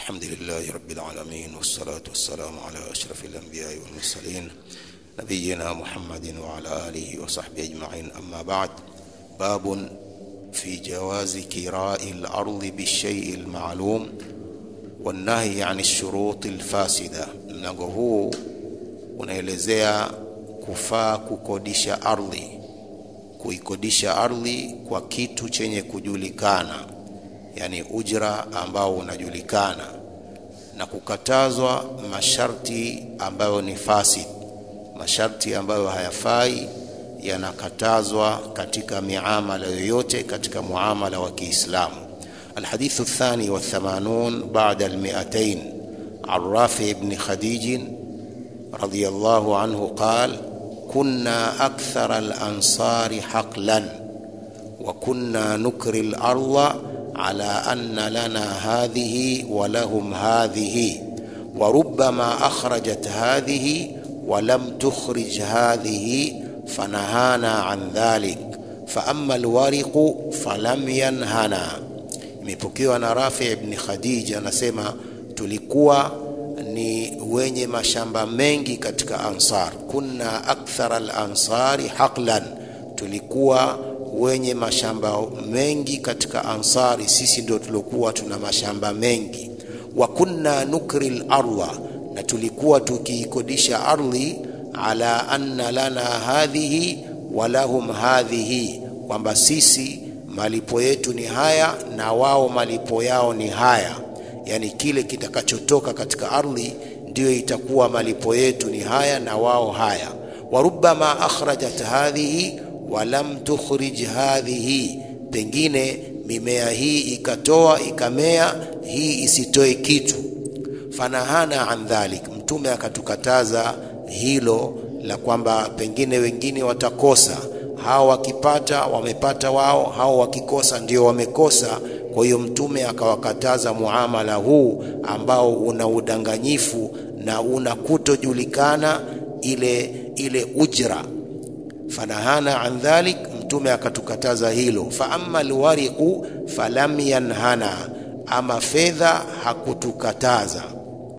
الحمد لله رب العالمين والصلاة والسلام على أشرف الأنبياء والمرسلين نبينا محمد وعلى آله وصحبه أجمعين أما بعد باب في جواز كراء الأرض بالشيء المعلوم والنهي عن الشروط الفاسدة mlango huu unaelezea kufaa kukodisha ardhi kuikodisha ardhi kwa kitu chenye kujulikana yani ujra ambao unajulikana na kukatazwa masharti ambayo ni fasid masharti ambayo hayafai yanakatazwa katika miamala yoyote katika muamala wa Kiislamu الحديث الثاني والثمانون بعد المئتين عن رافع بن خديج رضي الله عنه قال كنا أكثر الأنصار حقلا وكنا نكري الأرض على أن لنا هذه ولهم هذه وربما أخرجت هذه ولم تخرج هذه فنهانا عن ذلك فأما الورق فلم ينهنا imepokewa na Rafi ibn Khadija anasema tulikuwa ni wenye mashamba mengi katika Ansar, kunna akthara al-ansari haqlan, tulikuwa wenye mashamba mengi katika Ansari, sisi ndio tulikuwa tuna mashamba mengi. Wa kunna nukri al-ardha, na tulikuwa tukiikodisha ardhi ala anna lana hadhihi wa lahum hadhihi, kwamba sisi malipo yetu ni haya na wao malipo yao ni haya yani kile kitakachotoka katika ardhi ndiyo itakuwa malipo yetu ni haya na wao haya warubama akhrajat hadhihi walam tukhrij hadhihi pengine mimea hii ikatoa ikamea hii isitoe kitu fanahana an dhalik mtume akatukataza hilo la kwamba pengine wengine watakosa hao wakipata wamepata wao, hao wakikosa ndio wamekosa. Kwa hiyo Mtume akawakataza muamala huu ambao una udanganyifu na una kutojulikana ile ile ujra. Fanahana an dhalik, Mtume akatukataza hilo. Fa amma alwariqu falam yanhana, ama fedha hakutukataza